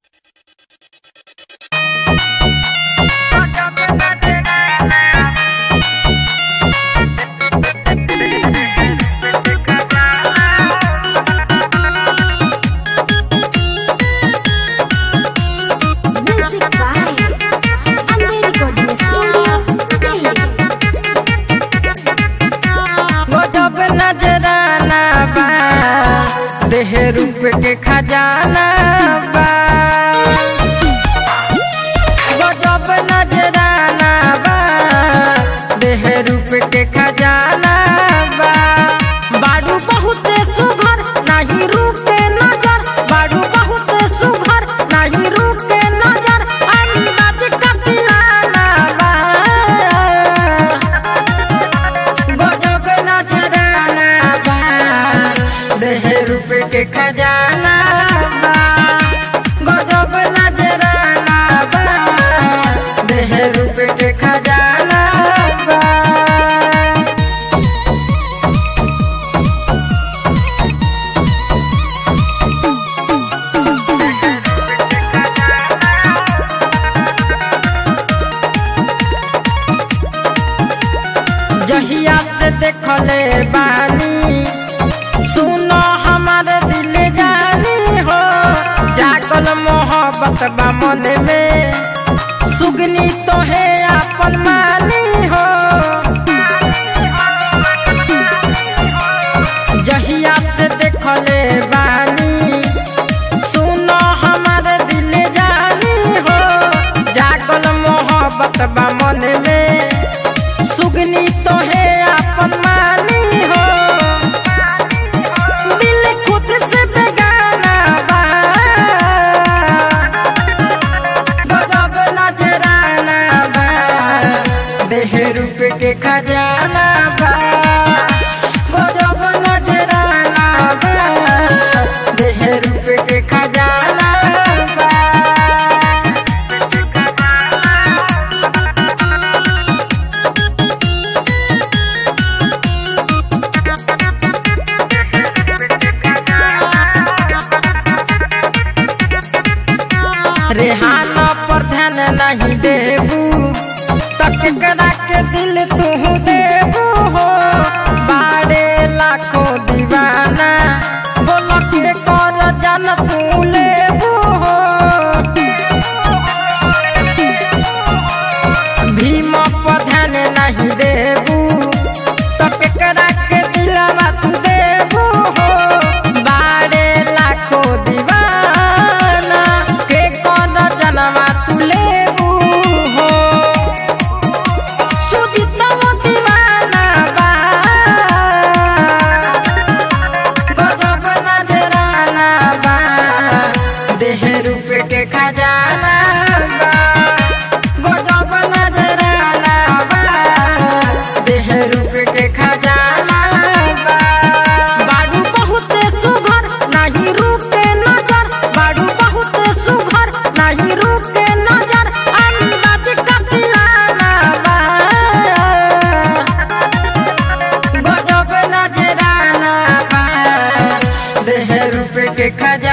रूप के खजाना बा गजब नजराना बा देह रूप के खजाना बा बारू बहुत सुघर नाही रूप के नजर बारू बहुत सुघर नाही रूप के नजर अंदाज कतिलाना बा गजब नजराना बा देह रूप के खजाना बा गजब नजराना बा देह रूप के खजाना बा जहिया से देखले बानी सुनो हमारे दिल जानी हो जागल मोहब्बत बा मन में सुगनी तो है अपन मानी हो जहिया से देखले बानी सुनो हमारे दिल जानी हो जागल मोहब्बत बा मन में सुगनी तो है अपन मानी हो दिल खुद से बेगाना बा गजब नजराना बा देह रूप के खजाना बा गजब नजराना बा देह रूप के खजाना बा रेहाना पर ध्यान नहीं देबू तक करा के दिल तू देबू हो बारे लाखों दीवाना बोल के कर जान तू लेबू हो भीम पर ध्यान नहीं देबू तक करा के दिलवा तू देबू हो बारे लाखों दीवाना के कौन जनवा तू लेबू हो सुदितव दीवाना बा गजब नजराना बा देह रूप के खजाना बा गजब नजराना बा देह रूप के खजाना बा बारू बहुत सुघर नाही रूप के नजर बारू बहुत सुघर नाही रूप के नजर अंदाज कतिलाना बा गजब नजराना बा देह रूप के खजाना